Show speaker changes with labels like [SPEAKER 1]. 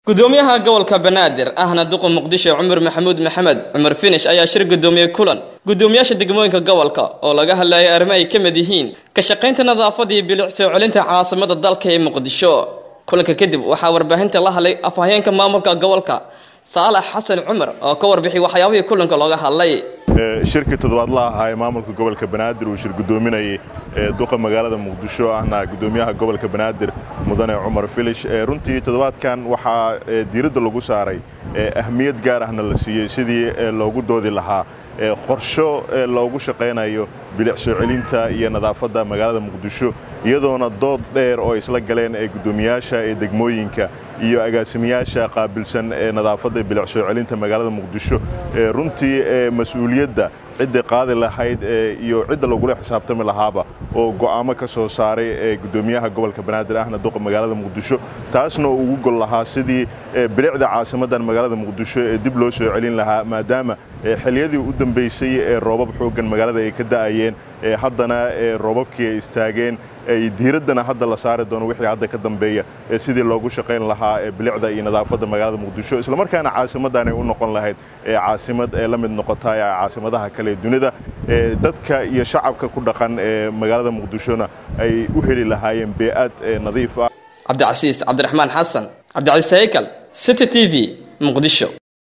[SPEAKER 1] gudoomiyaha gobolka banaadir ahna duqa muqdisho cumar maxamuud maxamed cumar finish ayaa shir gudoomiyey kulan gudoomiyaasha degmooyinka gobolka oo laga hadlayay arrimo ay ka mid yihiin ka shaqaynta nadaafada iyo bilic soo celinta caasimada dalka ee muqdisho kulanka kadib waxaa warbaahinta la hadlay afhayeenka maamulka gobolka saalax xasan cumar oo ka warbixiyay waxyaabihii kulanka looga hadlay
[SPEAKER 2] shirkii toddobaadlaha ahaa ee maamulka gobolka banaadir uu shir gudoominayay duqa magaalada muqdisho ahna gudoomiyaha gobolka banaadir mudane cumar filish runtii toddobaadkan waxaa diiradda lagu saaray ahmiyad gaar ahna la siiyey sidii loogu doodi lahaa qorsho loogu shaqaynayo bilic soo celinta iyo nadaafadda magaalada muqdisho iyadoona dood dheer oo isla galeen ee guddoomiyaasha ee degmooyinka iyo agaasimayaasha qaabilsan ee nadaafadda bilic soo celinta magaalada muqdisho runtii mas-uuliyadda cidda qaadi lahayd iyo cidda lagula xisaabtami lahaaba oo go'aamo ka soo saaray ee guddoomiyaha gobolka banaadir ahna duqa magaalada muqdisho taasna uu ugu gol lahaa sidii bilicda caasimadan magaalada muqdisho ee dib loo soo celin lahaa maadaama xiliyadii u dambaysay ee roobab xooggan magaalada ay ka da'ayeen haddana roobabkii ay istaageen ay diiraddana hadda la saari doono wixii hadda ka dambeeya sidii loogu shaqayn lahaa bilicda iyo nadaafadda magaalada muqdisho islamarkaana caasimaddan ay u noqon lahayd caasimad ee la mid noqota caasimadaha kale ee dunida dadka iyo shacabka ku dhaqan ee magaalada muqdishona ay u heli lahaayeen bee'ad nadiif ah
[SPEAKER 1] cabdicasiis cabdiraxmaan xasan cabdicasiis haykal city t v muqdisho